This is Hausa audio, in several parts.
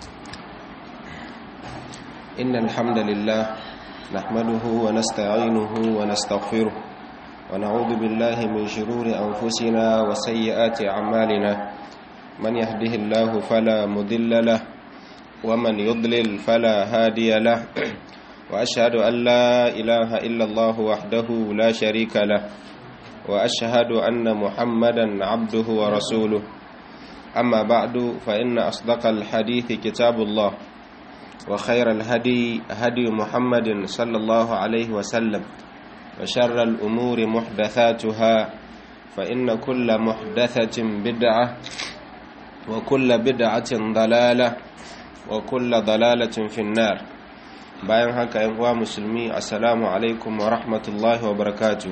إن الحمد لله نحمده ونستعينه ونستغفره ونعوذ بالله من شرور أنفسنا وسيئات أعمالنا من يهده الله فلا مضل له ومن يضلل فلا هادي له وأشهد أن لا إله إلا الله وحده لا شريك له وأشهد أن محمدا عبده ورسوله أما بعد فإن أصدق الحديث كتاب الله وخير الهدي هدي محمد صلى الله عليه وسلم وشر الأمور محدثاتها فإن كل محدثة بدعة وكل بدعة ضلالة وكل ضلالة في النار bayan haka yan uwa musulmi assalamu alaikum wa rahmatullahi wa barakatu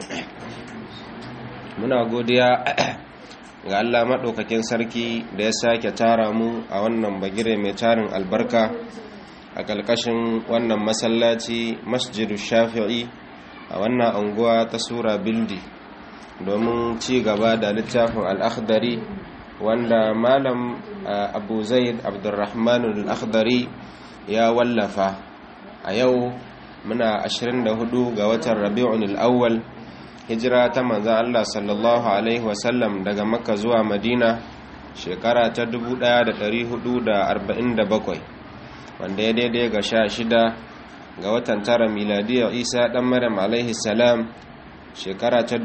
muna godiya ga Allah maɗaukakin sarki da ya sake tara mu a wannan bagire mai tarin albarka a ƙarƙashin wannan masallaci masjidu shafi'i a wannan anguwa ta sura bildi domin ci gaba da littafin al'akhdari wanda malam abu zaid abdurrahman al'akhdari ya wallafa a yau muna 24 ga watan rabi'un al'awwal hijira ta manzan Allah sallallahu Alaihi wasallam daga makka zuwa madina shekara ta 1447 wanda ya daidai ga sha shida ga watan tara miladiyar isa dan maryam alaihi salam shekara ta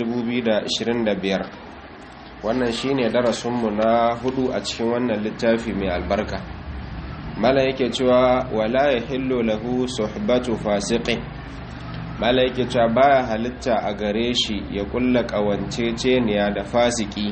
2025 wannan shine darasinmu na hudu a cikin wannan littafi mai albarka mala yake cewa wala ya hillo lahu suhbatu fasiqin mala yake cewa baya halitta a gare shi ya kulla kawanceceniya da fasiki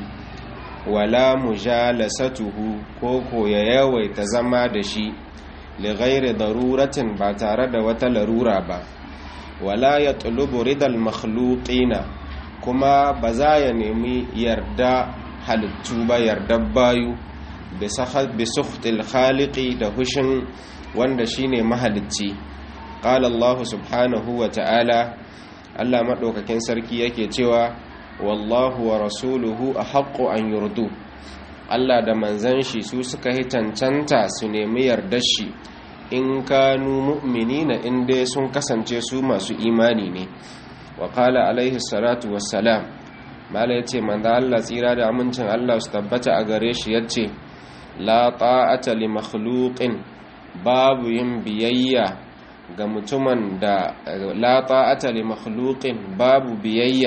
wala mujalasatuhu ko ko ya yawaita zama da shi li ghairi daruratin ba tare da wata larura ba wala ya tulubu ridal makhluqina kuma ba za ya nemi yarda halittu ba yarda bayu bi sukhtil khaliqi da hushin wanda shine mahalicci qala Allah subhanahu wa ta'ala Allah madaukakin sarki yake cewa wallahu wa rasuluhu ahaqqu an yurdu Allah da manzan shi su suka yi cancanta su nemi yardar shi in kanu mu'minina in dai sun kasance su masu imani ne wa qala alaihi salatu wassalam mala yace manzo Allah tsira da amincin Allah su tabbata a gare shi yace la ta'ata li makhluqin babu yin biyayya ga mutumin da la ta'ata li makhluqin babu biyayya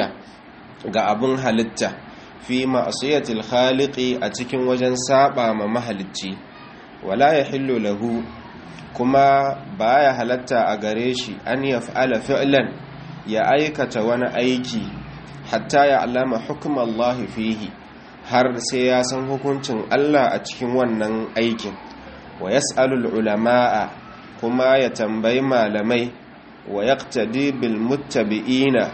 ga abun halitta fi ma'siyatil khaliqi a cikin wajen saba ma mahalicci wala yahillu lahu kuma baya halatta a gare shi an yaf'ala fi'lan ya aikata wani aiki hatta ya alama hukum Allah fihi har sai ya san hukuncin Allah a cikin wannan aikin wa yas'alul ulama'a kuma ya tambayi malamai wa yaqtadi bil muttabi'ina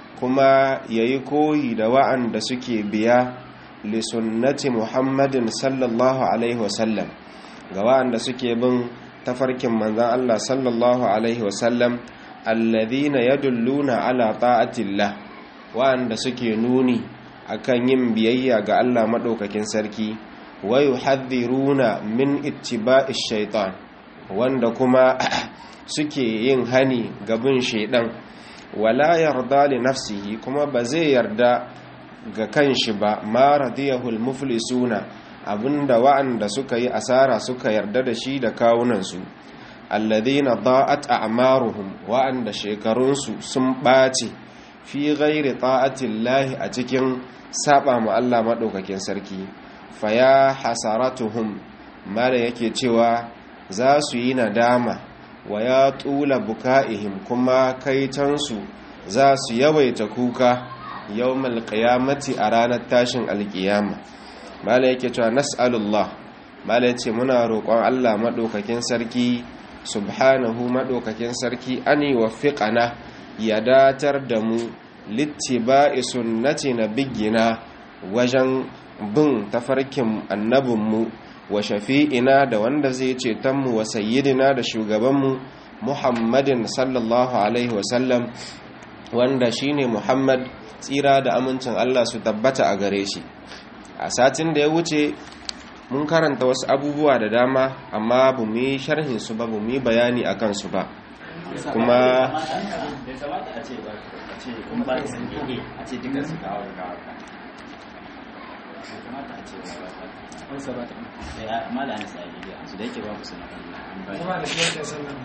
kuma yayi koyi da wa'anda suke biya li sunnati Muhammadin sallallahu alaihi wasallam ga wa'anda suke bin tafarkin manzon Allah sallallahu alaihi wasallam alladhina yadulluna ala ta'atillah wa'anda suke nuni akan yin biyayya ga Allah maɗaukakin sarki wa yuhadhiruna min ittiba'ish shaitan wanda kuma suke yin hani ga bin shaidan wala yarda li nafsihi kuma ba zai yarda ga kanshi ba ma radiyahu almuflisuna abinda wa'anda suka yi asara suka yarda da shi da kawunansu alladhina da'at a'maruhum wa'anda shekarunsu sun ɓaci fi ghairi ta'atillahi a cikin saba ma Allah maɗaukakin sarki faya hasaratuhum mala yake cewa za su yi nadama wa ya tula buka'ihim kuma kaitansu za su yawaita kuka yawmal qiyamati a ranar tashin alkiyama mala yake cewa nas'alullah mala yace muna roƙon Allah maɗaukakin sarki subhanahu maɗaukakin sarki an yi wafiƙana ya datar da mu littiba'i sunnati nabiyyina wajen bin tafarkin annabinmu wa shafi'ina da wanda zai cetonmu wa sayyidina da shugabanmu muhammadin sallallahu alaihi wasallam wanda shine muhammad tsira da amincin allah su tabbata a gare shi a satin da ya wuce mun karanta wasu abubuwa da dama amma bu mu yi sharhin su ba bu mu yi bayani akan su ba kuma bai kamata a ce ba a ce kun ba da sanke a ce duka su kawo da kawo ka bai kamata a ce ba ba ba ba ya amma da ana sai gidi su da yake ba ku sana an ba kuma da shi yake sallah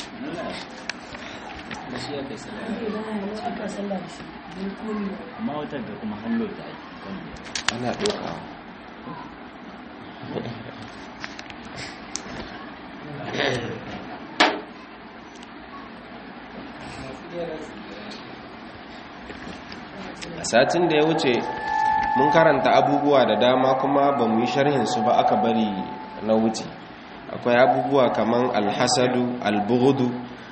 da shi ya kai sallah amma wata da kuma hallo ta aiki kan ana ɗaukawa a satin da ya wuce mun karanta abubuwa da dama kuma ba mu yi sharhinsu ba aka bari na wuce akwai abubuwa kaman alhasadu albugudu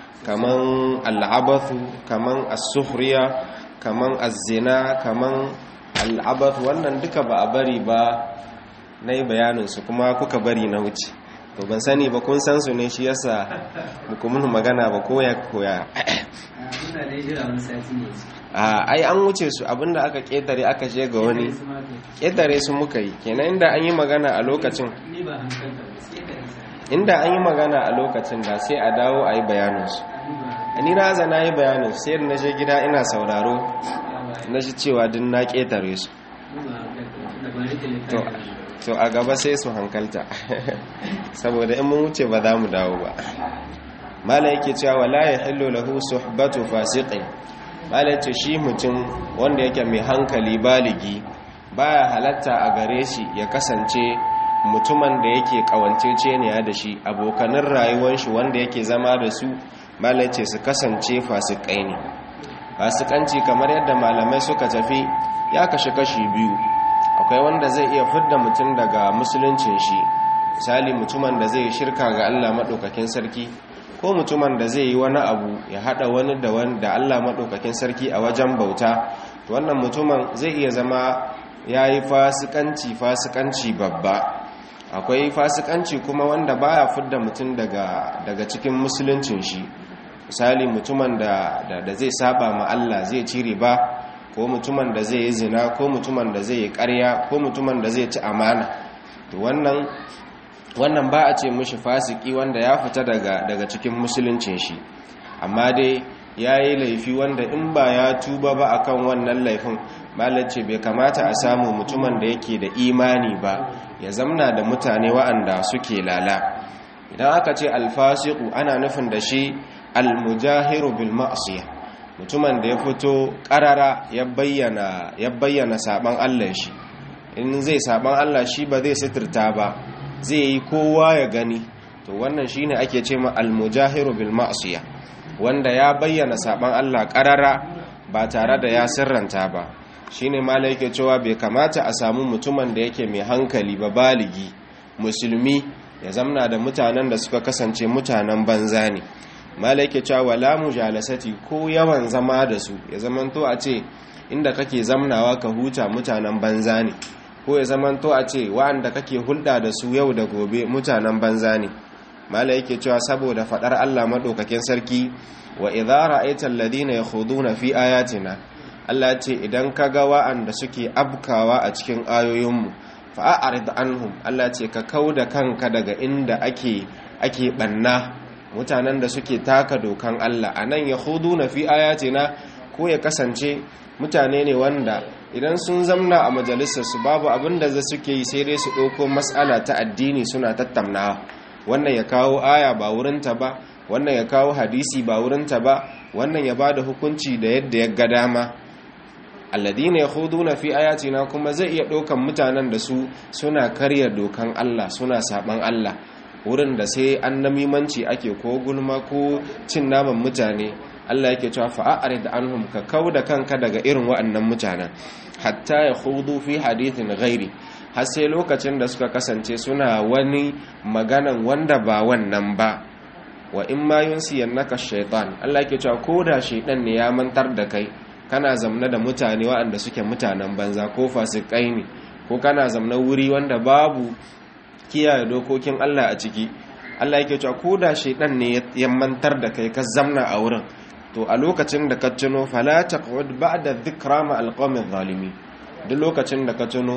kaman al'abathu kaman as-sukhriya kaman az-zina kaman al'abathu wannan duka ba a bari ba na yi bayaninsu kuma kuka bari na wuce to ban sani ba kun san su ne shi yasa muku mun magana ba koya koya muna da jira wani sati ne a ai an wuce su abinda aka ketare aka je ga wani ketare su muka yi kenan inda an yi magana a lokacin ni ba hankalta ba sai ka isa inda an yi magana a lokacin da sai a dawo a yi bayaninsu ni ba ni na zana yi bayanin sai da na je gida ina sauraro hankalta na shi cewa din na ketare su ni ba hankalta da ba ni da to littafi to a gaba sai su hankalta saboda in mun wuce ba za mu dawo ba mala yake cewa wala yahillu lahu suhbatu fasiqin mala yace shi mutum wanda yake mai hankali baligi baya halatta a gare shi ya kasance mutumin da yake kawanceceniya da shi abokanin rayuwar shi wanda yake zama da su mala yace su kasance fasikai ne fasikanci kamar yadda malamai suka tafi ya kashe kashi biyu akwai wanda zai iya fidda mutum daga musuluncin shi misali mutumin da zai shirka ga Allah maɗaukakin sarki ko mutumin da zai yi wani abu ya haɗa wani da wani da Allah maɗaukakin sarki a wajen bauta to wannan mutumin zai iya zama ya yi fasikanci fasikanci babba akwai fasikanci kuma wanda baya fidda mutum daga daga cikin musuluncin shi misali mutumin da da zai saba ma Allah zai cire ba ko mutumin da zai yi zina ko mutumin da zai yi ƙarya ko mutumin da zai ci amana to wannan wannan ba a ce mushi fasiki wanda ya fita daga daga cikin musuluncin shi amma dai ya yi laifi wanda in ba ya tuba ba akan wannan laifin malace bai kamata a samu mutumin da yake da imani ba ya zamna da mutane wa'anda suke lala idan aka ce alfasiku ana nufin da shi almujahiru bil ma'siyah mutumin da ya fito karara ya bayyana ya bayyana saban Allah shi in zai saban Allah shi ba zai sitirta ba zai yi kowa ya gani to wannan shine ake ce ma almujahiru bil ma'siyah wanda ya bayyana saban Allah karara ba tare da ya sirranta ba shine malai yake cewa bai kamata a samu mutumin da yake mai hankali ba baligi musulmi ya zamna da mutanen da suka kasance mutanen banza ne malaike cewa wala mujalasati ko yawan zama da su ya zamanto a ce inda kake zamnawa ka huta mutanen banza ne ko ya zamanto a ce wa'anda kake hulɗa da su yau da gobe mutanen banza ne malaike cewa saboda fadar Allah madaukakin sarki wa idza ra'aita alladhina yakhuduna fi ayatina Allah ce idan kaga wa'anda suke abkawa a cikin ayoyinmu fa'arid anhum Allah ce ka kauda kanka daga inda ake ake banna mutanen da suke taka dokan Allah a nan yahudu na fi ayatina ko ya kasance mutane ne wanda idan sun zamna a majalisarsu babu abin da za suke yi sai dai su ɗauko matsala ta addini suna tattaunawa wannan ya kawo aya ba wurinta ba wannan ya kawo hadisi ba wurinta ba wannan ya ba da hukunci da yadda ya ga dama alladina yakhuduna fi ayatina kuma zai iya ɗaukan mutanen da su suna karya dokan Allah suna saban Allah wurin da sai an namimanci ake ko gulma ko cin naman mutane Allah yake cewa fa'arid anhum ka kauda kanka daga irin waɗannan mutanen hatta ya khudu fi hadithin ghairi har sai lokacin da suka kasance suna wani maganan wanda ba wannan ba wa in ma yunsiyannaka shaytan Allah yake cewa koda shaytan ne ya mantar da kai kana zamna da mutane waɗanda suke mutanen banza ko fasikai ne ko kana zamna wuri wanda babu kiyaye dokokin Allah a ciki Allah yake cewa ko da shaydan ne ya mantar da kai ka zamna a wurin to a lokacin da ka tuno fala taqud ba'da dhikra ma alqawmi zalimi duk lokacin da ka tuno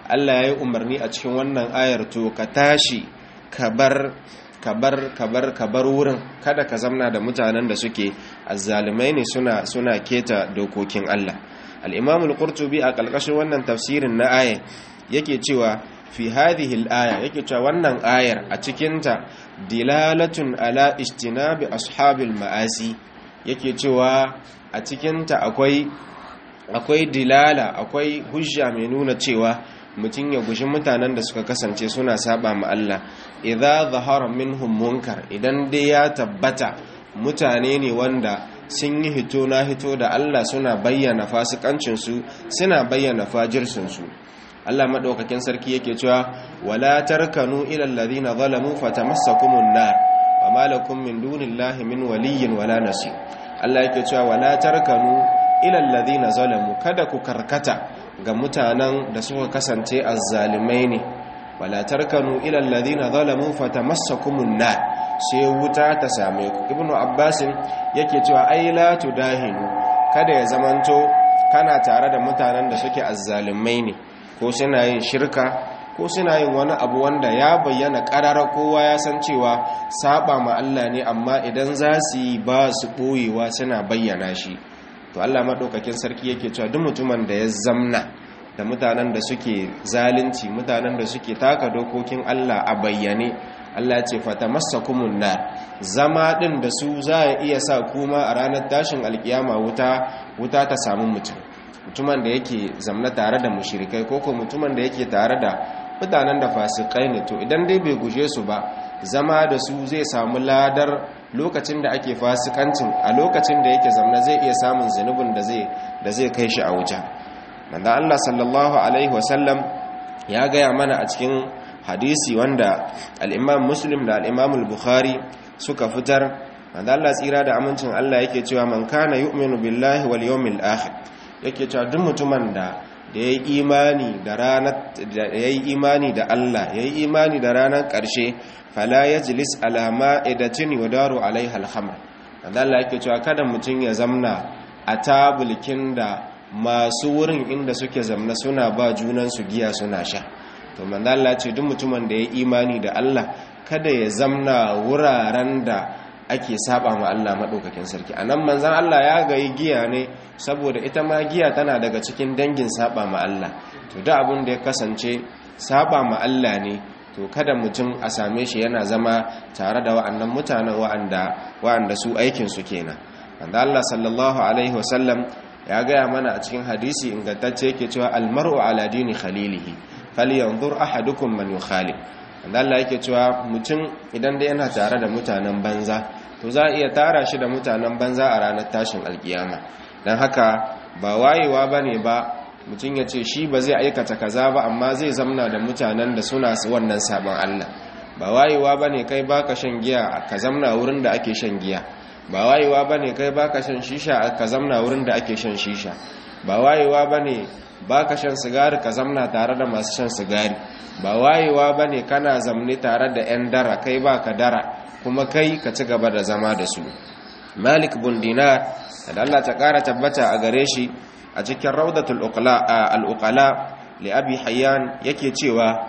Allah ya yi umarni a cikin wannan ayar to ka tashi ka bar kabar kabar kabar wurin kada ka zamna da mutanen da suke azzalumai ne suna suna keta dokokin Allah al-Imam al-Qurtubi a kalkashin wannan tafsirin na aya yake cewa fi hadhihi al-aya yake cewa wannan ayar a cikin ta dilalatun ala ijtinabi ashabil ma'asi yake cewa a cikin ta akwai akwai dilala akwai hujja mai nuna cewa mutum ya guji mutanen da suka kasance suna saba ma Allah idza zahara minhum munkar idan dai ya tabbata mutane ne wanda sun yi hito na hito da Allah suna bayyana fasikancin su suna bayyana fajirsin su Allah madaukakin sarki yake cewa wala tarkanu ila alladhina zalamu fatamassakumun nar wama lakum min dunillahi min waliyyin wala nasir Allah yake cewa wala tarkanu ila alladhina zalamu kada ku karkata ga mutanen da suka kasance azzalimai ne wala tarkanu ila alladhina zalamu fatamassakumun nar sai wuta ta same ku ibnu abbasin yake cewa ai la tudahinu kada ya zamanto kana tare da mutanen da suke azzalimai ne ko suna yin shirka ko suna yin wani abu wanda ya bayyana karara kowa ya san cewa saba ma Allah ne amma idan za su yi ba su boyewa suna bayyana shi to Allah madaukakin sarki yake cewa duk mutumin da ya zamna da mutanen da suke zalunci mutanen da suke taka dokokin Allah a bayyane Allah ce fatamassakumun nar zama din da su za ya iya sa kuma a ranar tashin alkiyama wuta wuta ta samu mutum mutumin da yake zamna tare da mushrikai ko ko mutumin da yake tare da mutanen da fasikai ne to idan dai bai guje su ba zama da su zai samu ladar lokacin da ake fasikancin a lokacin da yake zamna zai iya samun zunubin da zai da zai kai shi a wuta manzo Allah sallallahu alaihi wasallam ya gaya mana a cikin hadisi wanda al-Imam Muslim da al-Imam al-Bukhari suka fitar manzo Allah tsira da amincin Allah yake cewa man kana yu'minu billahi wal yawmil akhir yake cewa duk mutumin da da yayi imani da ranar da yayi imani da Allah yayi imani da ranar ƙarshe fala yajlis ala ma'idatin yudaru alaiha al-khamr manzo Allah yake cewa kada mutun ya zamna a tabulkin da masu wurin inda suke zamna suna ba junan su giya suna sha to manzo Allah ce duk mutumin da yayi imani da Allah kada ya zamna wuraren da ake saba ma Allah madaukakin sarki anan manzon Allah ya gayi giya ne saboda ita ma giya tana daga cikin dangin saba ma Allah to da abin da ya kasance saba ma Allah ne to kada mutum a same shi yana zama tare da wa'annan mutanen wa'anda wa'anda su aikin su kenan wanda Allah sallallahu alaihi wasallam ya gaya mana a cikin hadisi ingantacce yake cewa almar'u ala dini khalilihi falyanzur ahadukum man yukhalif wanda Allah yake cewa mutum idan dai yana tare da mutanen banza to za a iya tara shi da mutanen banza a ranar tashin alkiyama don haka ba wayewa ba ne ba mutum ya ce shi ba zai aikata kaza ba amma zai zamna da mutanen da suna wannan sabon Allah ba wayewa ba ne kai baka shan giya ka zamna wurin da ake shan giya ba wayewa ba ne kai baka shan shisha ka zamna wurin da ake shan shisha ba wayewa ba ne baka shan sigari ka zamna tare da masu shan sigari ba wayewa ba ne kana zamne tare da 'yan dara kai ba ka dara kuma kai ka ci gaba da zama da su malik bin dinar da Allah ta kara tabbata a gare shi a cikin raudatul al'uqala li abi hayyan yake cewa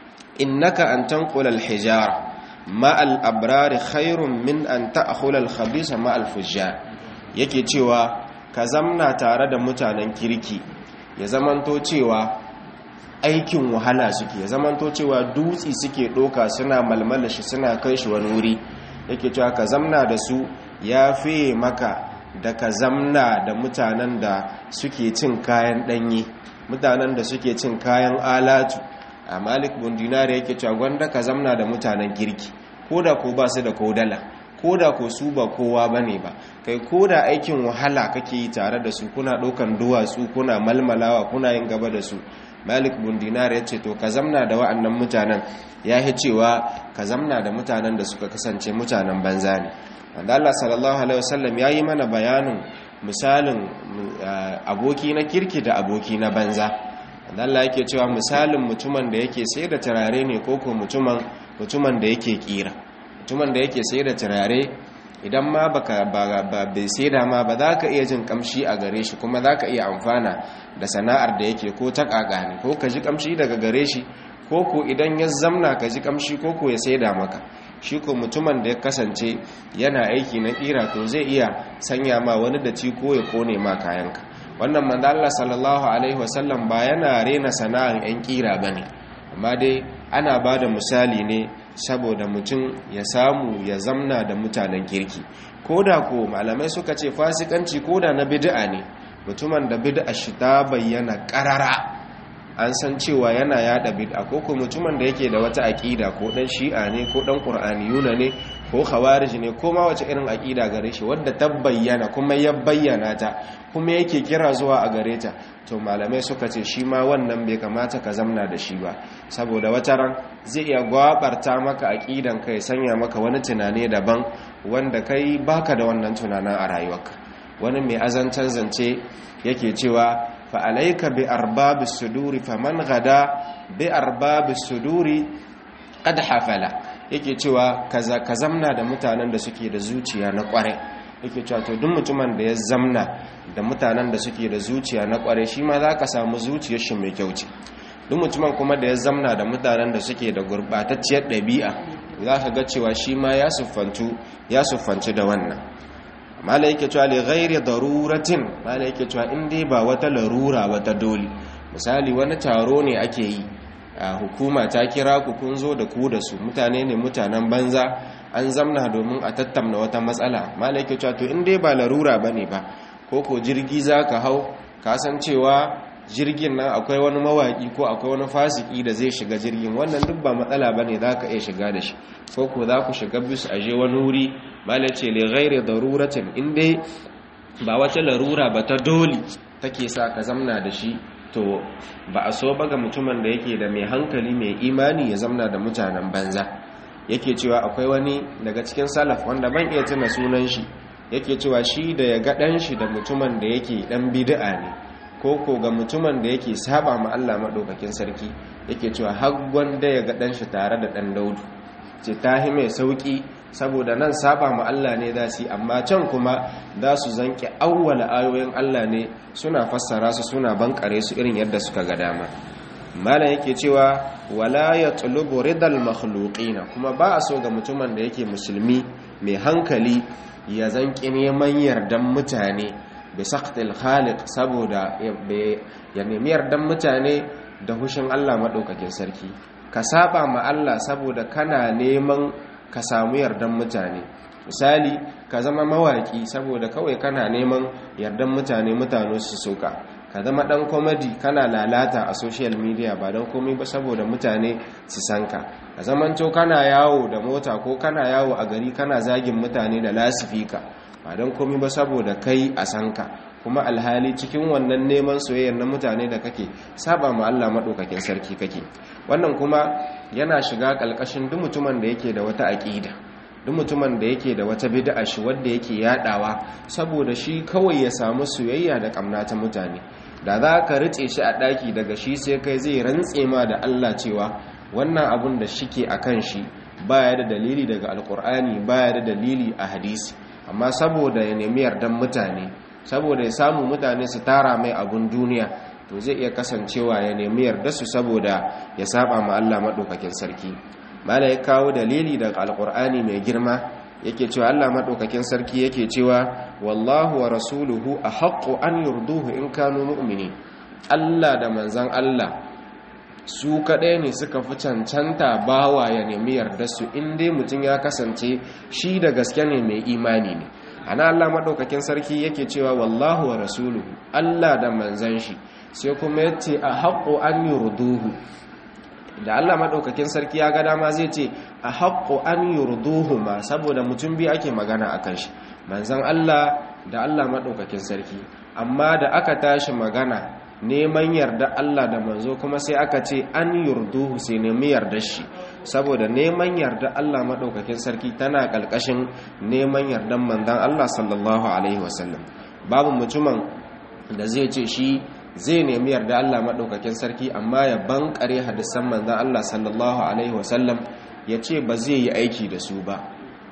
innaka an tanqula al-hijara ma al-abrar khairun min an ta'khula al-khabisa ma al-fujjar yake cewa ka zamna tare da mutanen kirki ya zamanto cewa aikin wahala suke ya zamanto cewa dutsi suke doka suna malmala shi suna kai shi wani wuri yake cewa ka zamna da su ya fiye maka da ka zamna da mutanen da suke cin kayan ɗanye mutanen da suke cin kayan alatu a malik bundinari yake cewa gwanda ka zamna da mutanen girki ko da ko ba su da kodala ko da ko su ba kowa ba ne ba kai ko da aikin wahala kake yi tare da su kuna ɗaukan duwatsu kuna malmalawa kuna yin gaba da su malik bundinar ya ce to ka zamna da wa'annan mutanen ya yi cewa ka zamna da mutanen da suka kasance mutanen banza ne wanda Allah sallallahu alaihi wasallam ya yi mana bayanin misalin aboki na kirki da aboki na banza wanda Allah yake cewa misalin mutumin da yake sai da turare ne ko ko mutumin mutumin da yake kira mutumin da yake sai da turare idan ma baka ba bai saida ma ba za ka iya jin kamshi a gare shi kuma za ka iya amfana da sana'ar da yake ko ta ne ko ka ji kamshi daga gare shi ko ko idan ya zamna ka ji kamshi ko ko ya saida maka shi ko mutumin da ya kasance yana aiki na kira to zai iya sanya ma wani da ci ko ya kone ma kayanka wannan manzo Allah sallallahu alaihi wasallam ba yana rena sana'ar yan kira bane amma dai ana bada misali ne saboda mutum ya samu ya zamna da mutanen kirki koda ko malamai suka ce fasikanci koda na bid'a ne mutumin da bid'a shi ta bayyana karara an san cewa yana yada bid'a ko ko mutumin da yake da wata aqida ko dan shi'a ne ko dan qur'aniyuna ne ko khawarij ne ko ma wace irin aqida gare shi wadda ta bayyana kuma ya bayyana ta kuma yake kira zuwa a gare ta to malamai suka ce shi ma wannan bai kamata ka zamna da shi ba saboda wata ran zai iya gwabarta maka aqidan ka ya sanya maka wani tunani daban wanda kai baka da wannan tunanin a rayuwarka wani mai azancan zance yake cewa fa alayka bi arbabis suduri faman gada bi arbabis suduri qad hafala yake cewa kaza ka zamna da mutanen da suke da zuciya na kware yake cewa to duk mutumin da ya zamna da mutanen da suke da zuciya na kware shi ma za ka samu zuciyar shi mai kyau ce duk mutumin kuma da ya zamna da mutanen da suke da gurbatacciyar ɗabi'a za ka ga cewa shi ma ya siffantu ya siffanci da wannan mala yake cewa li ghairi daruratin mala yake cewa in dai ba wata larura wata dole misali wani taro ne ake yi a hukuma ta kira ku kun zo da ku da su mutane ne mutanen banza an zamna domin a tattamna wata matsala mala yake cewa to in dai ba larura bane ba ko ko jirgi zaka hau ka san cewa jirgin nan akwai wani mawaki ko akwai wani fasiki da zai shiga jirgin wannan duk ba matsala bane zaka iya shiga da shi ko ko za ku shiga bis aje wani wuri mala ce li ghairi daruratin in dai ba wata larura ba ta dole take sa ka zamna da shi to ba a so ba ga mutumin da yake da mai hankali mai imani ya zamna da mutanen banza yake cewa akwai wani daga cikin salaf wanda ban iya tuna sunan shi yake cewa shi da ya ga dan shi da mutumin da yake dan bid'a ne ko ko ga mutumin da yake saba ma Allah madaukakin sarki yake cewa har da ya ga dan shi tare da dan Daudu ce tahi mai sauki saboda nan saba ma Allah ne za su amma can kuma za su zanke awwala ayoyin Allah ne suna fassara su suna bankare su irin yadda suka ga dama malam yake cewa wala yatlubu ridal makhluqina kuma ba a so ga mutumin da yake musulmi mai hankali ya zanki neman yardan mutane bi saqtil khaliq saboda ya nemi yardan mutane da hushin Allah madaukakin sarki ka saba ma Allah saboda kana neman ka samu yardan mutane misali ka zama mawaki saboda kawai kana neman yardan mutane mutane su soka ka zama dan komedi kana lalata a social media ba don komai ba saboda mutane su san ka ka zamanto kana yawo da mota ko kana yawo a gari kana zagin mutane da lasifika ba don komai ba saboda kai a san ka kuma alhali cikin wannan neman soyayyar na mutane da kake saba ma Allah madaukakin sarki kake wannan kuma yana shiga kalkashin duk mutumin da yake da wata aqida duk mutumin da yake da wata bid'a shi wanda yake yadawa saboda shi kawai ya samu soyayya da kamna ta mutane da za ka ritse shi a daki daga shi sai kai zai rantse ma da Allah cewa wannan abun da shike akan shi baya da dalili daga alkur'ani baya da dalili a hadisi amma saboda ya nemi yardan mutane saboda ya samu mutane su tara mai abun duniya to zai iya kasancewa ya nemi yarda su saboda ya saba ma Allah madaukakin sarki mala ya kawo dalili daga alkur'ani mai girma yake cewa Allah madaukakin sarki yake cewa wallahu wa rasuluhu ahaqqu an yurduhu in kanu mu'minin Allah da manzan Allah su kaɗai ne suka fi cancanta bawa ya nemi yarda su inda mutum ya kasance shi da gaske ne mai imani ne ana Allah maɗaukakin sarki yake cewa wallahu wa rasuluhu Allah da manzan shi sai kuma ya ce a haƙo an yi ruduhu da Allah maɗaukakin sarki ya ga dama zai ce a haƙo an yi ruduhu ma saboda mutum biyu ake magana a kan shi manzan Allah da Allah maɗaukakin sarki amma da aka tashi magana neman yarda Allah da manzo kuma sai aka ce an yurduhu sai nemi yarda shi saboda neman yarda Allah madaukakin sarki tana kalkashin neman yardan manzon Allah sallallahu alaihi wasallam babu mutumin da zai ce shi zai nemi yarda Allah madaukakin sarki amma ya bankare hadisan manzon Allah sallallahu alaihi wasallam ya ce ba zai yi aiki da su ba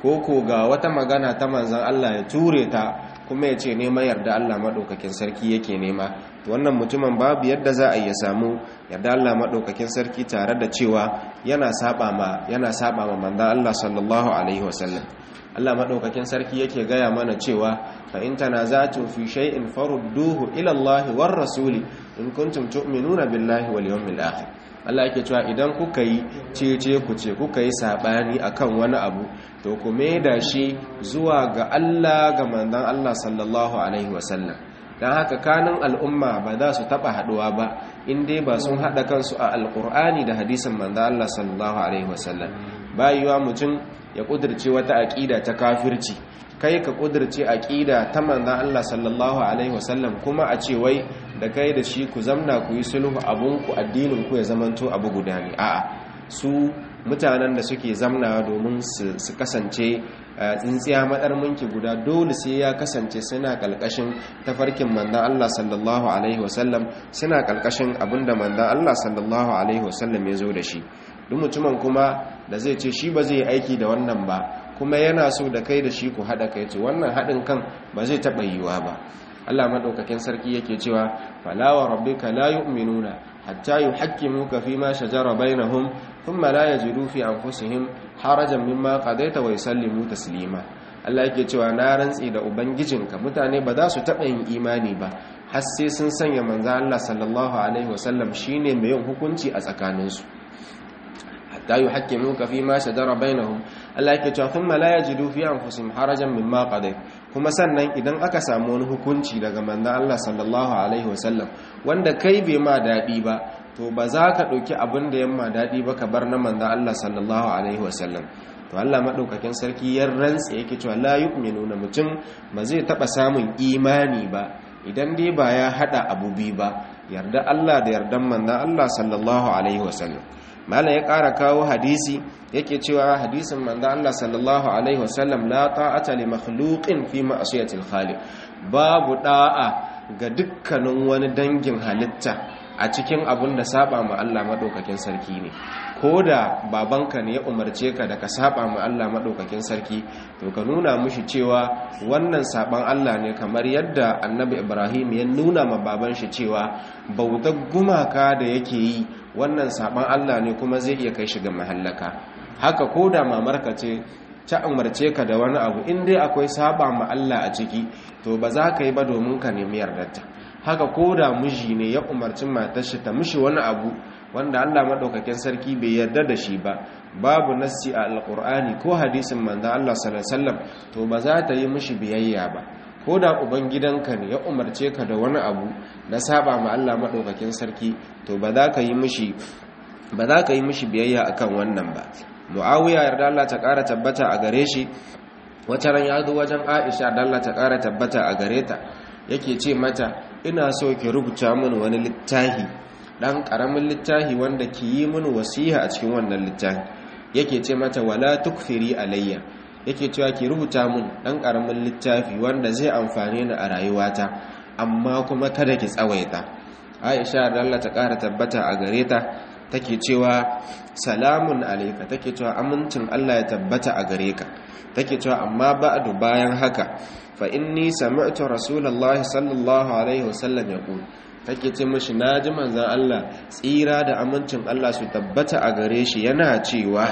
ko ko ga wata magana ta manzan Allah ya ture ta kuma ya ce neman yarda Allah maɗaukakin sarki yake nema wannan mutumin babu yadda za a iya samu yarda Allah maɗaukakin sarki tare da cewa yana saba ma yana saba ma manzan Allah sallallahu alaihi wasallam Allah maɗaukakin sarki yake gaya mana cewa fa in tanaza'tum fi shay'in farudduhu ila Allah war rasuli in kuntum tu'minuna billahi wal yawmil akhir Allah yake cewa idan kuka yi cece ku ce kuka yi sabani akan wani abu to ku da shi zuwa ga Allah ga manzon Allah sallallahu alaihi wasallam dan haka kanin al'umma ba za su taba haduwa ba in dai ba sun hada kansu a alqur'ani da hadisin manzon Allah sallallahu alaihi wasallam bayuwa mutum ya kudirce wata aqida ta kafirci kai ka kudirce aqida ta manzon Allah sallallahu alaihi wasallam kuma a ce wai da kai da shi ku zamna ku yi sulhu abunku addinin ku ya zamanto abu guda ne a'a su mutanen da suke zamna domin su kasance tsintsiya madar minki guda dole sai ya kasance suna kalkashin tafarkin manzon Allah sallallahu alaihi wasallam suna kalkashin abinda manzon Allah sallallahu alaihi wasallam ya zo da shi duk mutumin kuma da zai ce shi ba zai aiki da wannan ba kuma yana so da kai da shi ku haɗa kai ce wannan haɗin kan ba zai taɓa yiwa ba Allah madaukakin sarki yake cewa fala wa rabbika la yu'minuna hatta yuhakkimuka fima shajara bainahum thumma la yajidu fi anfusihim harajan mimma qadaita wa yusallimu taslima Allah yake cewa na rantsi da ubangijinka mutane ba za su taɓa yin imani ba har sai sun sanya manzo Allah sallallahu alaihi wasallam shine mai yin hukunci a tsakaninsu hatta yuhakkimuka fima shajara bainahum Allah yake cewa thumma la yajidu fi anfusihim harajan mimma qadayt kuma sannan idan aka samu wani hukunci daga manzon Allah sallallahu alaihi wasallam wanda kai bai ma dadi ba to ba za ka dauki abin da yamma dadi ba ka bar na manzon Allah sallallahu alaihi wasallam to Allah madaukakin sarki ya rantsa yake cewa la yu'minuna mutum ba zai taba samun imani ba idan dai ba ya hada abu bi ba yarda Allah da yardan manzon Allah sallallahu alaihi wasallam malam ya ƙara kawo hadisi yake cewa hadisin manzo Allah sallallahu alaihi wasallam la ta'ata li makhluqin fi ma'siyatil khaliq babu da'a ga dukkanin wani dangin halitta a cikin abun da saba ma Allah madaukakin sarki ne koda babanka ne ya umarce ka da ka saba ma Allah madaukakin sarki to ka nuna mushi cewa wannan saban Allah ne kamar yadda annabi Ibrahim ya nuna ma baban shi cewa bautar gumaka da yake yi wannan saban Allah ne kuma zai iya kai shi ga mahallaka haka ko da mamarka ce ta umarce ka da wani abu in dai akwai saba ma Allah a ciki to ba za ka yi ba domin ka nemi yardarta haka ko da miji ne ya umarci matar shi ta mishi wani abu wanda Allah madaukakin sarki bai yarda da shi ba babu nassi a alqur'ani ko hadisin manzo Allah sallallahu alaihi wasallam to ba za ta yi mishi biyayya ba ko da ubangidanka ne ya umarce ka da wani abu na saba ma Allah maɗaukakin sarki to ba za ka yi mishi ba za ka yi mishi biyayya akan wannan ba muawiya yarda Allah ta ƙara tabbata a gare shi wata ran ya zo wajen Aisha da Allah ta ƙara tabbata a gare ta yake ce mata ina so ki rubuta min wani littafi dan karamin littafi wanda ki yi min wasiha a cikin wannan littafi yake ce mata wala tukfiri alayya yake cewa ki rubuta mun dan karamin littafi wanda zai amfane ni a rayuwata amma kuma kada ki tsawaita Aisha da Allah ta ƙara tabbata a gare ta take cewa salamun alayka take cewa amincin Allah ya tabbata a gare ka take cewa amma ba'du bayan haka fa inni sami'tu rasulullahi sallallahu alaihi wasallam yaqul take ce mishi naji manzon Allah tsira da amincin Allah su tabbata a gare shi yana cewa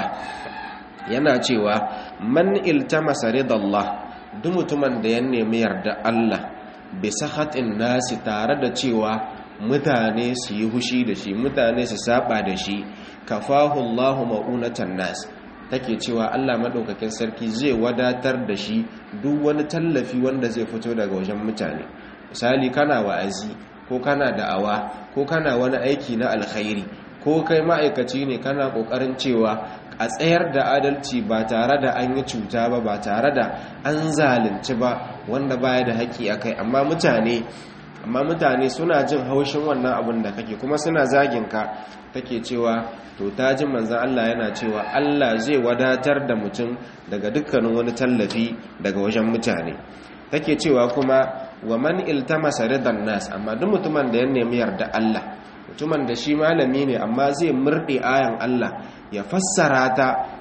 yana cewa man iltamasa ridallah duk mutumin da ya nemi yarda Allah bi sahatin nasi tare da cewa mutane su yi hushi da shi mutane su saba da shi kafahu Allahu ma'unatan nas take cewa Allah madaukakin sarki zai wadatar da shi duk wani tallafi wanda zai fito daga wajen mutane misali kana wa'azi ko kana da'awa ko kana wani aiki na alkhairi ko kai ma'aikaci ne kana kokarin cewa a tsayar da adalci ba tare da an yi cuta ba ba tare da an zalunci ba wanda baya da haƙƙi a kai amma mutane amma mutane suna jin haushin wannan abin da kake kuma suna zagin ka take cewa to ta ji manzan Allah yana cewa Allah zai wadatar da mutum daga dukkanin wani tallafi daga wajen mutane take cewa kuma wa man iltamasa ridan nas amma duk mutumin da ya nemi yarda Allah mutumin da shi malami ne amma zai murɗe ayan Allah ya fassara ta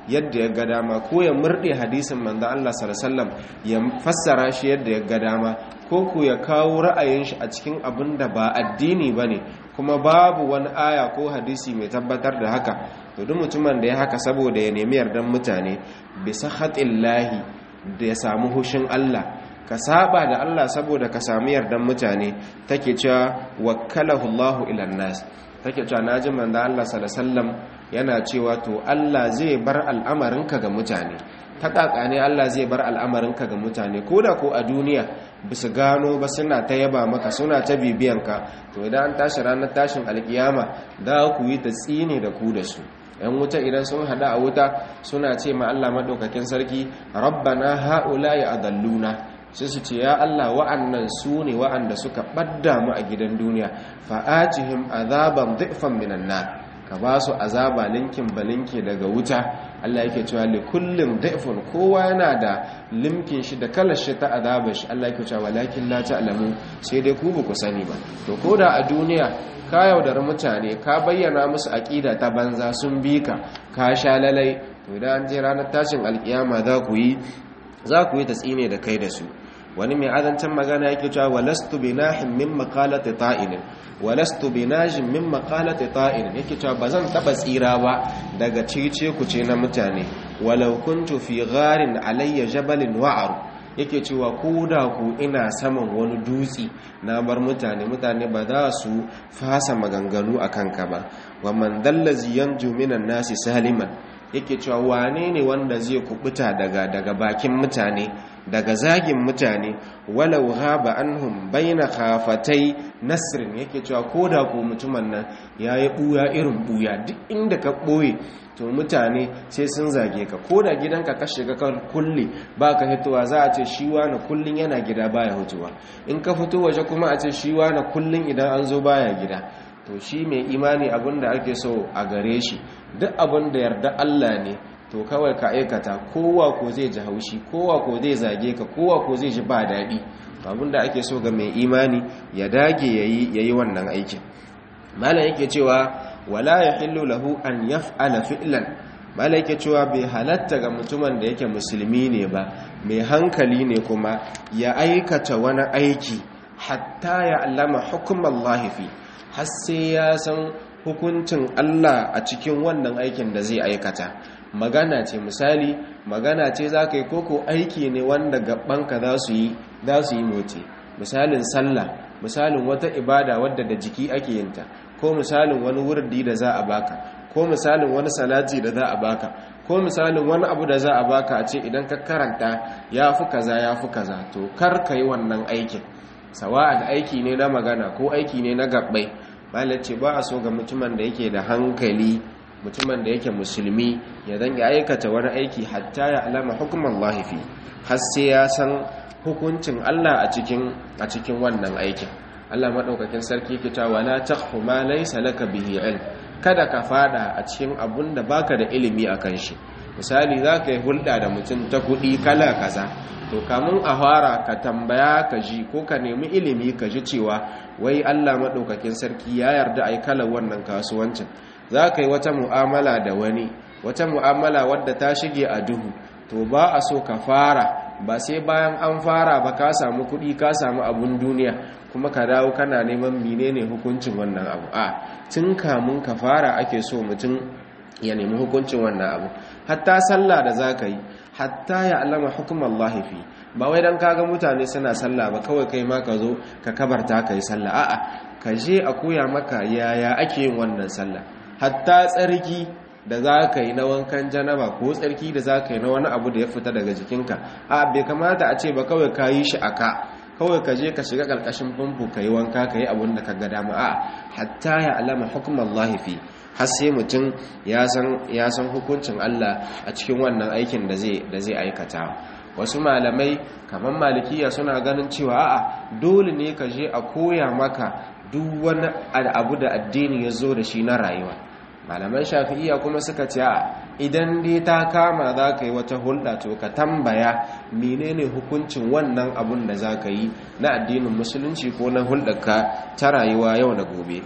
yadda ya ga dama ko ya murde hadisin manzo Allah sallallahu alaihi wasallam ya fassara shi yadda ya ga dama ko ku ya kawo ra'ayin shi a cikin abin da ba addini bane kuma babu wani aya ko hadisi mai tabbatar da haka to duk mutumin da ya haka saboda ya nemi yardan mutane bisa khatillahi da ya samu hushin Allah ka saba da Allah saboda ka samu yardan mutane take cewa wakkalahu Allahu ila nas take cewa naji manzo Allah sallallahu alaihi wasallam yana cewa to Allah zai bar al'amarinka ga mutane ta ne Allah zai bar al'amarinka ga mutane koda ko a duniya bisu gano ba suna ta yaba maka suna ta bibiyanka to idan an tashi ranar tashin alkiyama da ku yi ta tsine da ku da su yan wuta idan sun hada a wuta suna ce ma Allah madaukakin sarki rabbana haula ya adalluna sai su ce ya Allah wa'annan su ne wa'anda suka ɓadda mu a gidan duniya fa'atihim azaban dhifan minan nar ka ba su azaba linkin balinke daga wuta Allah yake cewa li kullum dhifun kowa yana da limkin shi da kalar shi ta azabar shi Allah yake cewa walakin la ta'lamu sai dai ku ba ku sani ba to koda a duniya ka yaudar mutane ka bayyana musu aqida ta banza sun bi ka ka sha lalai to idan an je ranar tashin alkiyama za ku yi za ku yi tsine da kai da su wani mai azancin magana yake cewa walastu binahin min maqalati ta'inin walastu binajin min maqalati ta'inin yake cewa bazan taba tsira ba daga cice kuce na mutane walau kuntu fi gharin alayya jabalin wa'ar yake cewa ko da ku ina saman wani dutse na bar mutane mutane ba za su fasa maganganu akan ka ba wa man dallazi yanju minan nasi saliman yake cewa wane ne wanda zai kubuta daga daga bakin mutane daga zagin mutane walau ghaba anhum baina khafatai nasrin yake cewa koda ko mutumin nan yayi buya irin buya duk inda ka boye to mutane sai sun zage ka koda gidanka ka shiga ka kulle baka hitowa za a ce shi wani kullun yana gida baya hutuwa in ka fito waje kuma a ce shi wani kullun idan an zo baya gida to shi mai imani abinda ake so a gare shi duk abinda yarda Allah ne to kawai ka aikata kowa ko zai ji haushi kowa ko zai zage ka kowa ko zai ji ba daɗi abinda ake so ga mai imani ya dage yayi yayi wannan aikin malam yake cewa wala yahillu lahu an yaf'ala fi'lan malam yake cewa bai halatta ga mutumin da yake musulmi ne ba mai hankali ne kuma ya aikata wani aiki hatta ya allama hukumallahi fi har sai ya san hukuncin Allah a cikin wannan aikin da zai aikata magana ce misali magana ce za ka yi koko aiki ne wanda gabanka za su yi za su yi motsi misalin sallah misalin wata ibada wadda da jiki ake yinta ko misalin wani wurdi da za a baka ko misalin wani salati da za a baka ko misalin wani abu da za a baka a ce idan ka karanta ya fi kaza ya fi kaza to kar ka yi wannan aikin sawa'an aiki ne na magana ko aiki ne na gabbai malar ce ba a so ga mutumin da yake da hankali mutumin da yake musulmi ya zanga aikata wani aiki hatta ya alama hukumar lahifi har sai ya san hukuncin Allah a cikin a cikin wannan aikin Allah madaukakin sarki yake cewa la taqfu ma laysa laka bihi ilm kada ka fada a cikin abun da baka da ilimi akan shi misali zaka yi hulɗa da mutum ta kuɗi kala kaza to kamun a fara ka tambaya ka ji ko ka nemi ilimi ka ji cewa wai Allah madaukakin sarki ya yarda ai kala wannan kasuwancin za ka yi wata mu'amala da wani wata mu'amala wadda ta shige a duhu to ba a so ka fara ba sai bayan an fara ba ka samu kuɗi ka samu abun duniya kuma ka dawo kana neman menene hukuncin wannan abu a tun kamun ka fara ake so mutum ya nemi hukuncin wannan abu hatta sallah da za ka yi hatta ya alama hukumar lahifi ba wai don kaga mutane suna sallah ba kawai kai ma ka zo ka kabarta ka yi sallah a'a ka je a koya maka yaya ake yin wannan sallah hatta tsarki da za ka yi na wankan janaba ko tsarki da za ka yi na wani abu da ya fita daga jikinka a bai kamata a ce ba kawai ka yi shi a ka kawai ka je ka shiga ƙarƙashin famfo ka yi wanka ka yi abin da ka ga dama a hatta ya alama hukumar lahifi har sai mutum ya san hukuncin Allah a cikin wannan aikin da zai aikata wasu malamai kamar malikiya suna ganin cewa a'a dole ne ka je a koya maka duk wani abu da addini ya zo da shi na rayuwa malaman shafi'iya kuma suka ce a idan dai ta kama za ka yi wata hulɗa to ka tambaya menene hukuncin wannan abun da za ka yi na addinin musulunci ko na hulɗarka ta rayuwa yau da gobe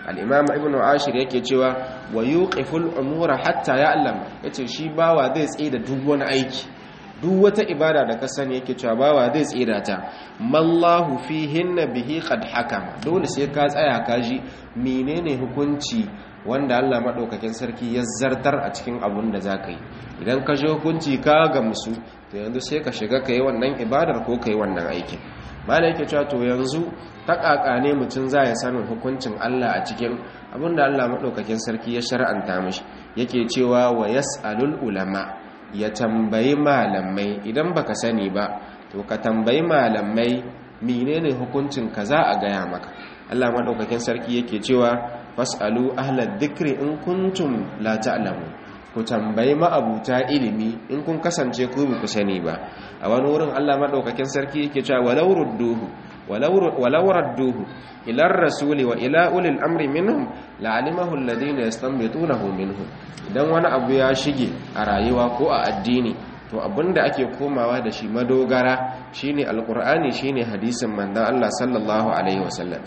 al-imam ibn ashir yake cewa wa yuqiful umura hatta ya'lam yace shi bawa zai tsaye da duk wani aiki duk wata ibada da ka sani yake cewa bawa zai tsira ta mallahu fihinna bihi qad hakama dole sai ka tsaya ka ji menene hukunci wanda Allah madaukakin sarki ya zartar a cikin abun da zaka yi idan ka ji hukunci ka gamsu to yanzu sai ka shiga kai wannan ibadar ko kai wannan aikin malai yake cewa to yanzu ta ne mutum za ya sanin hukuncin Allah a cikin abin da Allah madaukakin sarki ya shar'anta mishi yake cewa wa yas'alul ulama ya tambayi malamai idan baka sani ba to ka tambayi malamai menene hukuncin ka za a gaya maka Allah madaukakin sarki yake cewa fasalu ahlad dhikri in kuntum la ta'lamu ku tambayi ma'abuta ilimi in kun kasance ku ba ku sani ba a wani wurin Allah madaukakin sarki yake cewa walau rudduhu walau radduhu ila rasuli wa ila ulil amri minhum la'alimahu alladhina yastanbitunahu minhum idan wani abu ya shige a rayuwa ko a addini to abinda ake komawa da shi madogara shine alqur'ani shine hadisin manzon Allah sallallahu alaihi wasallam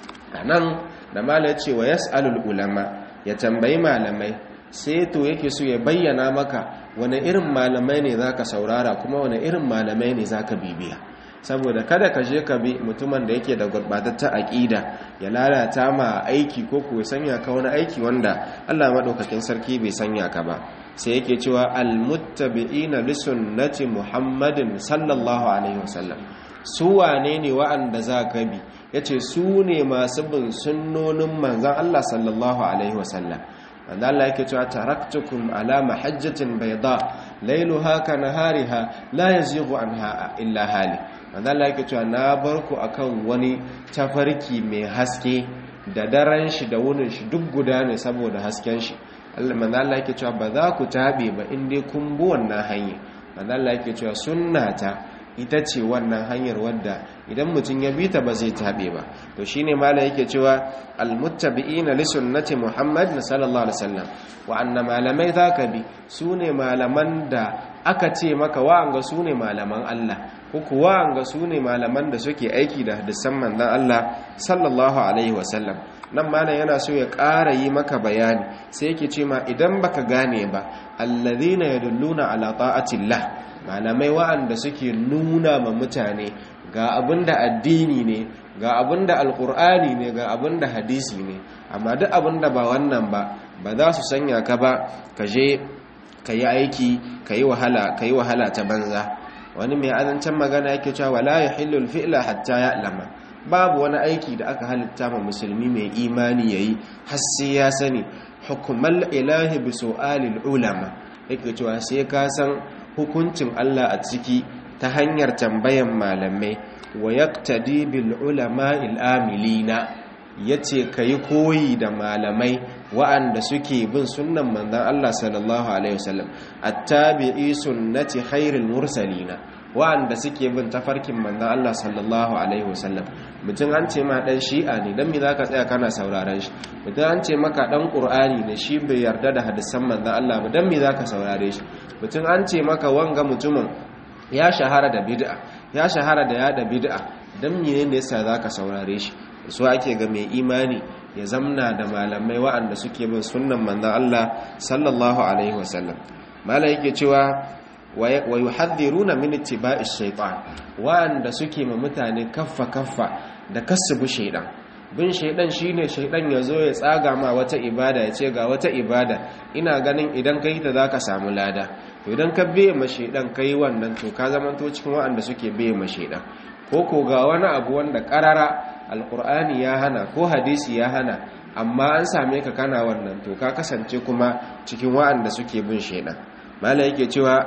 anan da mala yace wa yasalul ulama ya tambayi malamai sai to yake so ya bayyana maka wani irin malamai ne zaka saurara kuma wani irin malamai ne zaka bibiya saboda kada ka je ka bi mutumin da yake da gurbatattar aƙida ya lalata ma aiki ko ko sanya ka wani aiki wanda Allah madaukakin sarki bai sanya ka ba sai yake cewa almuttabi'ina li sunnati muhammadin sallallahu alaihi wasallam su wane ne wa'anda za ka bi yace su ne masu bin sunnonin manzon Allah sallallahu alaihi wasallam wanda Allah yake cewa taraktukum ala mahajjatin bayda lailuha ka nahariha la yazighu anha illa hali wanda Allah yake cewa na bar ku akan wani tafarki mai haske da daren shi da wunin shi duk guda ne saboda hasken shi Allah manzo Allah yake cewa ba za ku tabe ba in dai kun bi wannan hanya manzo Allah yake cewa sunnata ita ce wannan hanyar wadda idan mutum ya bi ta ba zai tabe ba to shine mala yake cewa almuttabi'ina li sunnati muhammad sallallahu alaihi wasallam wa anna malamai zaka bi sune malaman da aka ce maka wa'anga sune malaman Allah ko kuwa wa'anga sune malaman da suke aiki da hadisan manzon Allah sallallahu alaihi wasallam nan malam yana so ya ƙara yi maka bayani sai yake ce ma idan baka gane ba alladhina yadulluna ala ta'atillah malamai wa'anda suke nuna ma mutane ga abinda addini ne ga abinda alkur'ani ne ga abinda hadisi ne amma duk abinda ba wannan ba ba za su sanya ka ba ka je ka yi aiki ka yi wahala ka yi wahala ta banza wani mai azancen magana yake cewa wala yahillu fi'la hatta ya'lama babu wani aiki da aka halitta ma musulmi mai imani yayi har sai ya sani hukumal ilahi bi su'alil ulama yake cewa sai ka san hukuncin Allah a ciki ta hanyar tambayan malamai wa yaqtadi bil ulama'il amilina yace kai koyi da malamai wa'anda suke bin sunnan manzon Allah sallallahu alaihi wasallam attabi'i sunnati khairil mursalina wa'anda suke bin tafarkin manzon Allah sallallahu alaihi wasallam mutum an ce ma dan shi'a ne dan me zaka tsaya kana sauraron shi mutum an ce maka dan qur'ani ne shi bai yarda da hadisan manzon Allah ba dan me zaka saurare shi mutum an ce maka wanga mutumin ya shahara da bid'a ya shahara da yada bid'a dan me ne yasa zaka saurare shi so ake ga mai imani ya zamna da malamai wa'anda suke bin sunnan manzon Allah sallallahu alaihi wasallam malai yake cewa wa yuhadhiruna min ittiba'ish shaytan wa'anda suke ma mutane kaffa kaffa da kasbu shaydan bin shaydan shine shaydan yazo ya tsaga ma wata ibada ya ce ga wata ibada ina ganin idan kai ta zaka samu lada to idan ka biye ma shaydan kai wannan to ka zamanto cikin wa'anda suke biye ma shaydan ko ko ga wani abu wanda karara alqur'ani ya hana ko hadisi ya hana amma an same ka kana wannan to ka kasance kuma cikin wa'anda suke bin shaydan malai yake cewa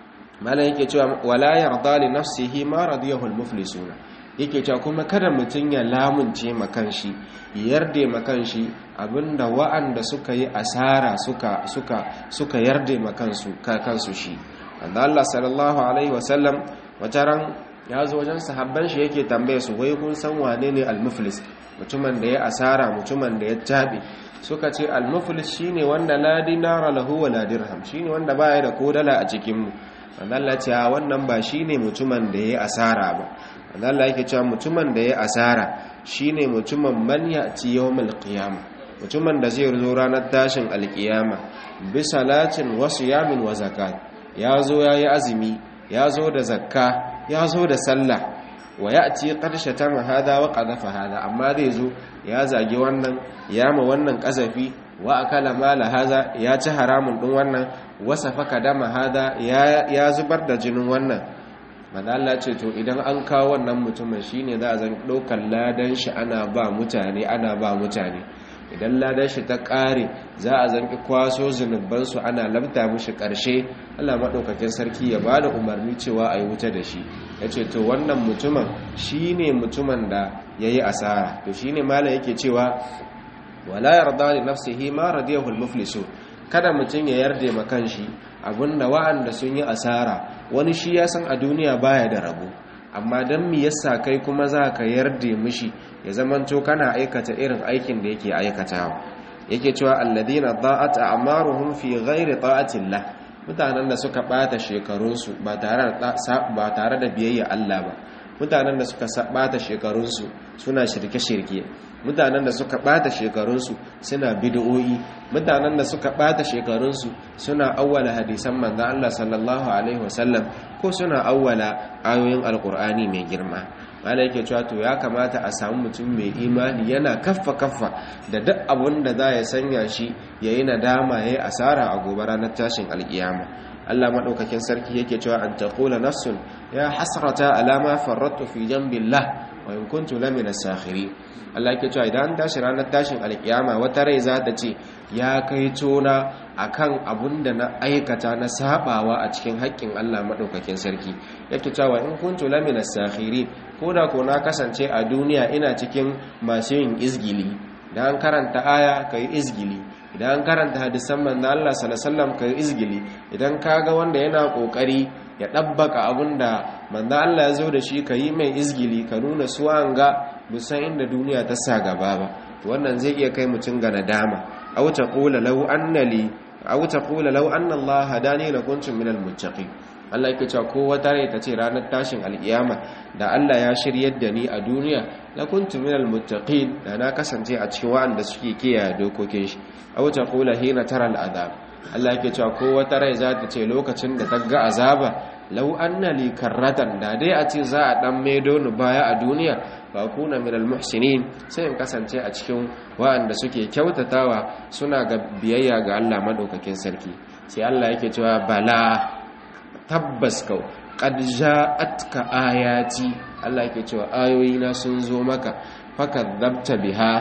malai yake cewa wala yarda li nafsihi ma radiyahu al-muflisuna yake cewa kuma kada mutun ya lamunce makanshi yarde makanshi abinda wa'anda suka yi asara suka suka suka yarde makansu ka kansu shi wanda Allah sallallahu alaihi wasallam wataran ya zo wajen sahabban shi yake tambaye su wai kun san wane ne al-muflis mutumin da ya asara mutumin da ya tabe suka ce al-muflis shine wanda la dinara lahu wa la dirham shine wanda baya da kodala a cikin mu wanda Allah ce wannan ba shine mutumin da ya asara ba wanda Allah yake cewa mutumin da ya asara shine mutumin man ya'ti yawmal qiyamah mutumin da zai zo ranar tashin alkiyama bi salatin wasu yamin wa zakat ya zo ya yi azumi ya zo da zakka ya zo da sallah wa ya ce ƙarshe ta mahada wa ƙazafa hada amma zai zo ya zagi wannan ya ma wannan ƙazafi wa akala mala haza ya ci haramun ɗin wannan wasa faka dama hada ya zubar da jinin wannan manala ce to idan an kawo wannan mutumin shine za a zan ɗaukar ladan shi ana ba mutane ana ba mutane idan ladan shi ta ƙare za a zanki kwaso zunubansu ana labta mishi ƙarshe allah maɗaukakin sarki ya ba da umarni cewa a yi wuta da shi ya ce to wannan mutumin shi ne mutumin da ya yi asara to shi ne mala yake cewa wala yarda li nafsihi ma radiyahu al-muflisu kada mutum ya yarda ma kanshi abinda wa'anda sun yi asara wani shi ya san a duniya baya da rabo amma dan me yasa kai kuma za ka yarda mishi ya zamanto kana aikata irin aikin da yake aikatawa yake cewa alladina da'at a'maruhum fi ghairi ta'atillah mutanen da suka bata shekarunsu ba tare da ba tare da biyayya Allah ba mutanen da suka bata shekarunsu suna shirke-shirke mutanen da suka bata shekarunsu suna bid'o'i mutanen da suka bata shekarunsu suna awwala hadisan manzo Allah sallallahu alaihi wasallam ko suna awwala ayoyin alqur'ani mai girma mala yake cewa to ya kamata a samu mutum mai imani yana kaffa kaffa da duk abun da za ya sanya shi yayi nadama yayi asara a gobe ranar tashin alkiyama Allah madaukakin sarki yake cewa an taqula nafsun ya hasrata ala ma farrattu fi jambillah wa in kuntu lamina sakhirin Allah yake cewa idan tashi ranar tashin alkiyama wata rai za ta ce ya kai tona akan abun da na aikata na sabawa a cikin haƙƙin Allah madaukakin sarki yake cewa in kuntu lamina sakhirin koda ko na kasance a duniya ina cikin masu yin izgili da an karanta aya kai izgili idan an karanta hadisan manzo Allah sallallahu alaihi wasallam kai izgili idan kaga wanda yana kokari ya dabbaka abinda manzo Allah ya zo da shi kai mai izgili ka nuna su an ga busan inda duniya ta sa gaba ba wannan zai iya kai mutun ga nadama aw taqula law anna li aw taqula law anna Allah hadani lakuntum minal muttaqin Allah yake cewa ko wata rai ta ce ranar tashin alkiyama da Allah ya shiryar da ni a duniya la kuntu minal muttaqin da na kasance a cikin wa'anda suke kiyaye dokokin shi aw taqula hina tara al'azab Allah yake cewa ko wata rai za ta ce lokacin da ta ga azaba law anna li karratan da dai a ce za a dan maido ni baya a duniya ba kuna minal muhsinin sai in kasance a cikin wa'anda suke kyautatawa suna ga biyayya ga Allah madaukakin sarki sai Allah yake cewa bala tabbas kau qad ja'atka ayati Allah yake cewa ayoyina sun zo maka fakadzabta biha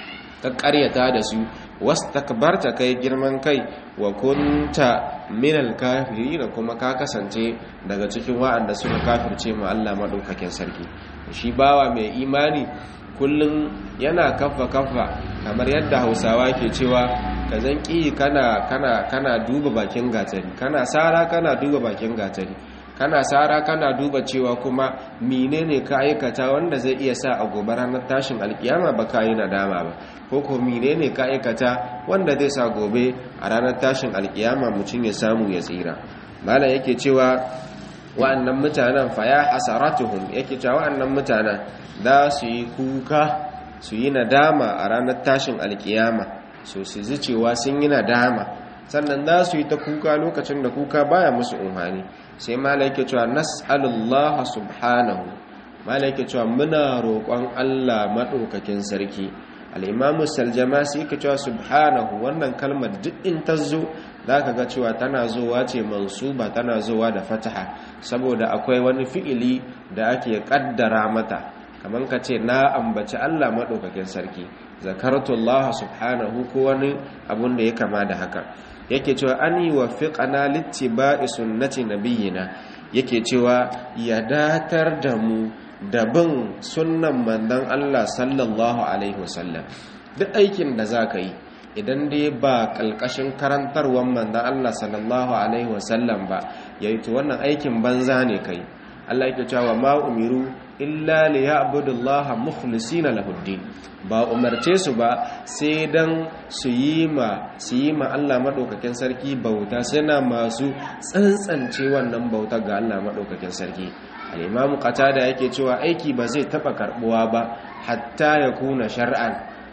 ka ƙaryata da su wastakbarta kai girman kai wa kunta minal kafirin kuma ka kasance daga cikin wa'anda suka kafirce ma Allah madaukakin sarki shi bawa mai imani kullum yana kafa kafa kamar yadda Hausawa ke cewa ka zanki kana kana kana duba bakin gatari kana sara kana duba bakin gatari kana sara kana duba cewa kuma menene ka aikata wanda zai iya sa a gobe ranar tashin alkiyama ba ka yi nadama ba ko ko menene ka aikata wanda zai sa gobe a ranar tashin alkiyama mutum ya samu ya tsira malam yake cewa wa'annan mutanen fa ya hasaratuhum yake cewa wa'annan mutanen za su yi kuka su yi nadama a ranar tashin alkiyama so su ji cewa sun yi nadama sannan za su yi ta kuka lokacin da kuka baya musu umhani sai malaike cewa nas'alullaha subhanahu malaike cewa muna roƙon Allah madaukakin sarki al-imamu saljamasi yake cewa subhanahu wannan kalmar duk in ta zo zaka ga cewa tana zowa ce mansuba tana zowa da fataha saboda akwai wani fi'ili da ake kaddara mata kamar ka ce na ambaci Allah madaukakin sarki zakartullah subhanahu ko wani abun da ya kama da haka yake cewa an yi wa fiƙana littiba'i sunnati nabiyina yake cewa ya datar da mu da bin sunnan mandan Allah sallallahu alaihi wasallam duk aikin da za ka yi idan dai ba ƙalƙashin karantarwar mandan Allah sallallahu alaihi wasallam ba ya yi wannan aikin banza ne kai Allah yake cewa ma umiru illa li ya'budullaha mukhlisina lahuddin ba umarce su ba sai dan su yi ma su yi ma Allah madaukakin sarki bauta suna masu tsantsance wannan bauta ga Allah madaukakin sarki al-imamu qatada yake cewa aiki ba zai taba karbuwa ba hatta ya kuna shar'an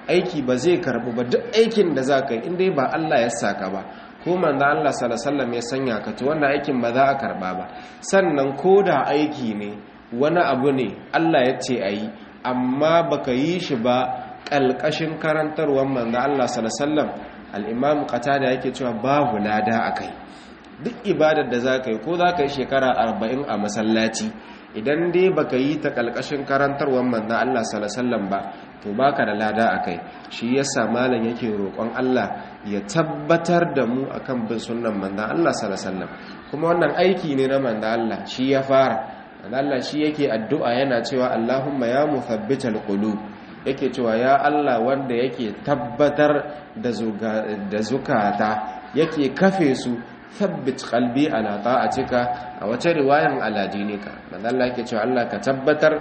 aiki ba zai karbu ba duk aikin da za ka yi inda ba Allah ya saka ba ko manzo Allah sallallahu ya sanya ka to wannan aikin ba za a karba ba sannan ko da aiki ne wani abu ne Allah ya ce ayi amma baka yi shi ba kalkashin karantarwar manzo Allah sallallahu al-imam qatada yake cewa babu lada akai duk ibadar da za ka yi ko za ka yi shekara arba'in a masallaci idan dai baka yi ta kalkashin karantarwar manzan Allah salasallam ba to baka da lada a kai shi yasa malam yake roƙon Allah ya tabbatar da mu akan bin sunnan manzan Allah salasallam kuma wannan aiki ne na manzan Allah shi ya fara manzan Allah shi yake addu'a yana cewa Allahumma ya muthabbital qulub yake cewa ya Allah wanda yake tabbatar da zukata yake kafe su thabbit qalbi ala ta'atika a wata riwayan ala dinika manzo Allah yake cewa Allah ka tabbatar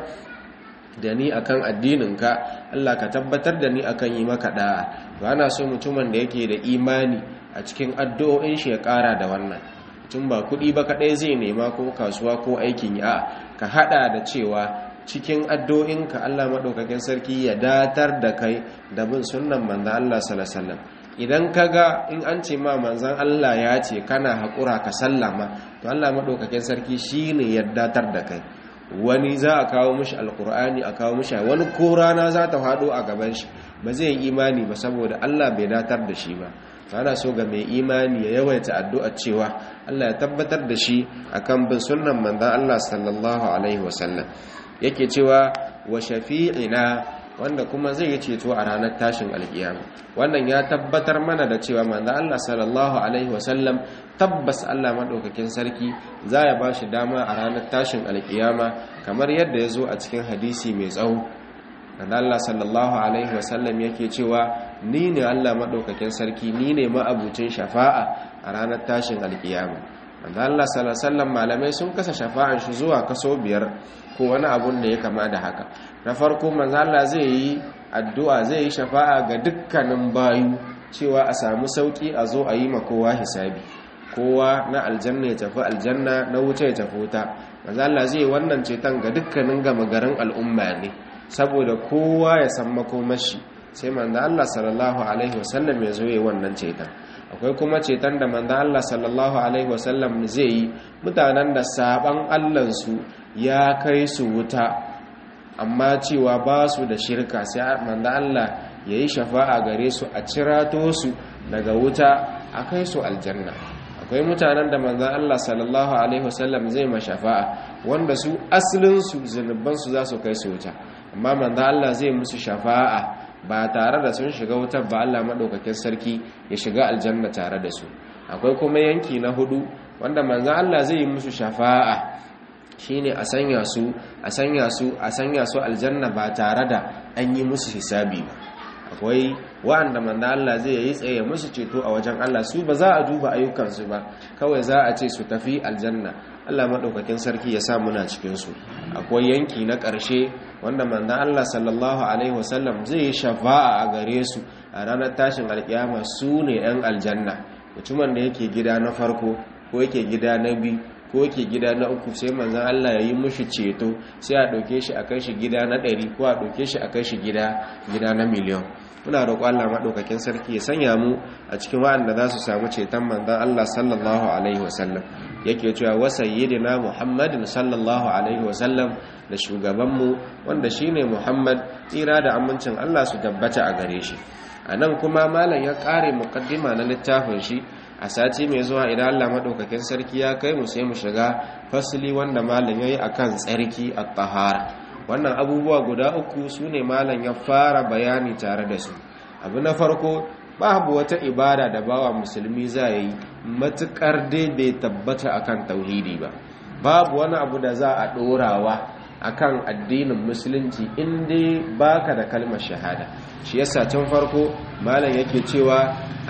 da ni akan addininka Allah ka tabbatar da ni akan yi maka da'a to ana so mutumin da yake da imani a cikin addu'o'in shi ya kara da wannan mutum ba kuɗi ba kaɗai zai nema ko kasuwa ko aikin ya ka hada da cewa cikin addu'o'inka Allah madaukakin sarki ya datar da kai da bin sunnan manzo Allah sallallahu alaihi wasallam idan kaga in an ce ma manzan Allah ya ce kana haƙura ka sallama to Allah maɗaukakin sarki shine ya datar da kai wani za a kawo mishi alkur'ani a kawo mishi wani ko rana za ta faɗo a gaban shi ba zai yi imani ba saboda Allah bai datar da shi ba ana so ga mai imani ya yawaita addu'a cewa Allah ya tabbatar da shi akan bin sunnan manzan Allah sallallahu alaihi wasallam yake cewa wa shafi'ina wanda kuma zai yi ceto a ranar tashin alkiyama wannan ya tabbatar mana da cewa manzo Allah sallallahu alaihi wasallam tabbas Allah madaukakin sarki za ya bashi dama a ranar tashin alkiyama kamar yadda ya zo a cikin hadisi mai tsawo manzo Allah sallallahu alaihi wasallam yake cewa ni ne Allah madaukakin sarki ni ne ma'abucin shafa'a a ranar tashin alkiyama manzo Allah sallallahu alaihi wasallam malamai sun kasa shafa'an shi zuwa kaso biyar ko wani abun da ya kama da haka na farko manzo Allah zai yi addu'a zai yi shafa'a ga dukkanin bayu cewa a samu sauki a zo a yi ma kowa hisabi kowa na aljanna ya tafi aljanna na wuta ya tafi wuta manzo Allah zai wannan ceton ga dukkanin gama garin al'umma ne saboda kowa ya san makomashi sai manzo Allah sallallahu alaihi wasallam ya zo yi wannan ceton akwai kuma ceton da manzo Allah sallallahu alaihi wasallam zai yi mutanen da saban Allah su ya kai su wuta amma cewa ba su da shirka sai manzo Allah ya yi shafa'a gare su a cirato su daga wuta a kai su aljanna akwai mutanen da manzo Allah sallallahu alaihi wasallam zai ma shafa'a wanda su asalin su zunuban su za su kai su wuta amma manzo Allah zai musu shafa'a ba tare da sun shiga wutar ba Allah madaukakin sarki ya shiga aljanna tare da su akwai kuma yanki na hudu wanda manzo Allah zai yi musu shafa'a shine a sanya su a sanya su a sanya su aljanna ba tare da an yi musu hisabi ba akwai wa'anda manzo Allah zai yi tsaye musu ceto a wajen Allah su ba za a duba ayyukansu ba kawai za a ce su tafi aljanna Allah madaukakin sarki ya sa muna cikin su akwai yanki na ƙarshe wanda manzo Allah sallallahu alaihi wasallam zai yi shafa'a a gare su a ranar tashin alkiyama su ne yan aljanna mutumin da yake gida na farko ko yake gida na biyu ko yake gida na uku sai manzan Allah ya yi mushi ceto sai a ɗauke shi a kai shi gida na ɗari ko a ɗauke shi a kai shi gida gida na miliyon muna roƙo Allah maɗaukakin sarki ya sanya mu a cikin waɗanda za su samu ceton manzan Allah sallallahu alaihi wasallam yake cewa wa sayyidina Muhammadin sallallahu alaihi wasallam da shugabanmu wanda shine Muhammad tsira da amincin Allah su tabbata a gare shi a nan kuma malam ya ƙare muƙaddima na littafin shi a sati mai zuwa idan Allah maɗaukakin sarki ya kai mu sai mu shiga fasili wanda malam ya yi a kan tsarki a tahara wannan abubuwa guda uku su ne malam ya fara bayani tare da su abu na farko babu wata ibada da bawa musulmi za yi matuƙar dai bai tabbata akan tauhidi ba babu wani abu da za a ɗorawa akan addinin musulunci in dai baka da kalmar shahada shi yasa tun farko malam yake cewa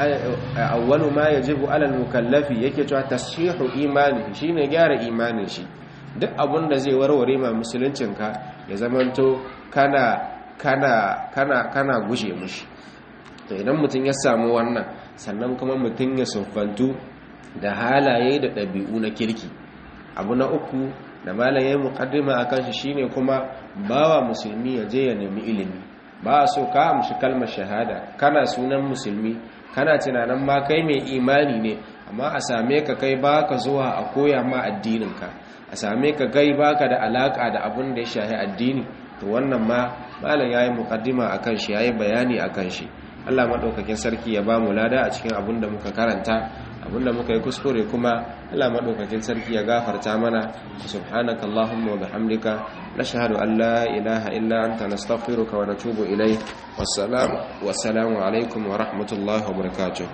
awwalu ma yajibu alal mukallafi yake cewa tashihu imani shine gyara imanin shi duk abun da zai warware ma musuluncin ka ya zamanto kana kana kana kana guje mushi to idan mutum ya samu wannan sannan kuma mutum ya siffantu da halaye da ɗabi'u na kirki abu na uku da malam yayin muqaddima akan shi shine kuma bawa musulmi ya je ya nemi ilimi ba a so ka amshi kalmar shahada kana sunan musulmi kana tunanin ma kai mai imani ne amma a same ka kai baka zuwa a koya ma addininka a same ka kai baka da alaka da abin da ya shahi addini to wannan ma malam yayi muqaddima akan shi yayi bayani akan shi Allah madaukakin sarki ya ba mu lada a cikin abin da muka karanta abin da muka yi kuskure kuma Allah madaukakin sarki ya gafarta mana subhanakallahumma wa bihamdika nashhadu an la ilaha illa anta nastaghfiruka wa natubu ilayk wassalamu wassalamu alaikum wa rahmatullahi wa barakatuh